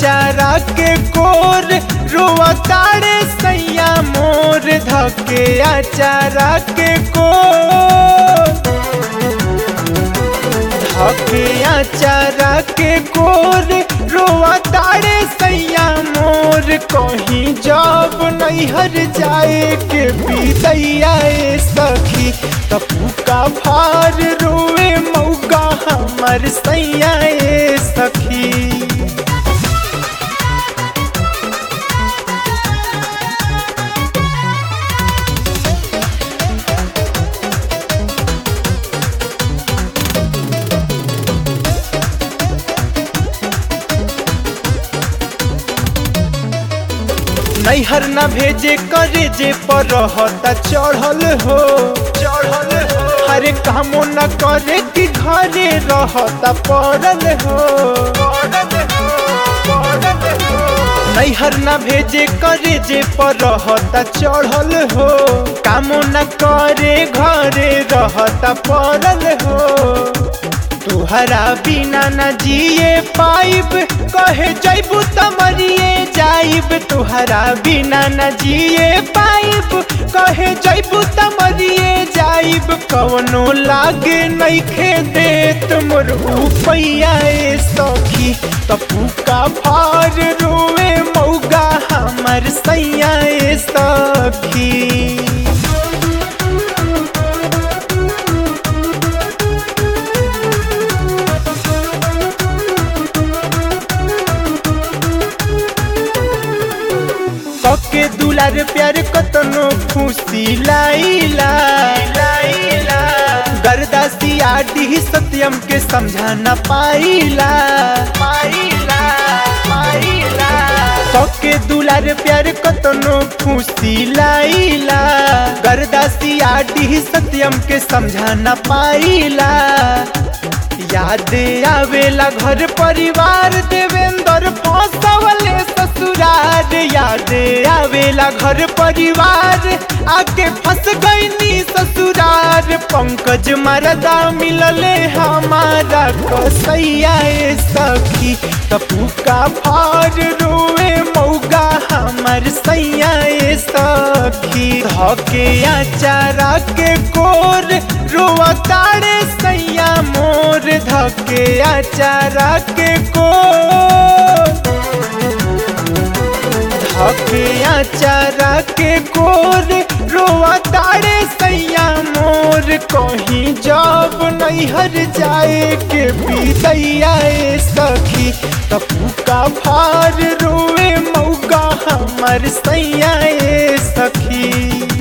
आचारा के कोर रोआ ताड़े सैया मोर धके आचारा के कोर धके आचारा के कोर रोआ ताड़े सैया मोर कहीं जब नैहर जाए के बीतैया ए सखी तपू का भार रोए मौका हमर सैया ए सखी नैहर न भेजे करे जे पर रहता चढ़ल हो चढ़ल हो हरे कामो न करे कि घरे रहता पड़ल हो नैहर न भेजे करे जे पर रहता चढ़ल हो कामो न करे घरे रहता पड़ल हो तुहरा बिना न जिए पाइब कहे जैबू तमरिए जाइब तुहरा बिना न जिए पाइब कहे जैबू तमरिए जाइब कवनो लागे नइखे देत मोर उपैया ए सखी तपू का भार रोए मौगा हमर सैया ए सखी के दुलार प्यार कतनो खुशी लाइला लाइला गरदासी आडी सत्यम के समझा न पाइला पाइला पाइला के दुलार प्यार कतनो खुशी लाइला गरदासी आडी सत्यम के समझा न पाइला याद आवेला घर परिवार देवेंद्र फसवले ससुरार याद आवेला घर परिवार आके फंस गईनी ससुरार पंकज मरदा मिलले हमारा कसैया ए सखी तपू का भार रोए मौगा हमर सैया ए सखी धके आचारा के कोर रोआ ताड़े सैया मोर धके आचारा के कोर धके आचारा के कोर रोआ ताड़े सैया मोर कहीं जब नैहर जाए के बीतैया ए सखी तपू का भार रोए मौका हमर सैया ए सखी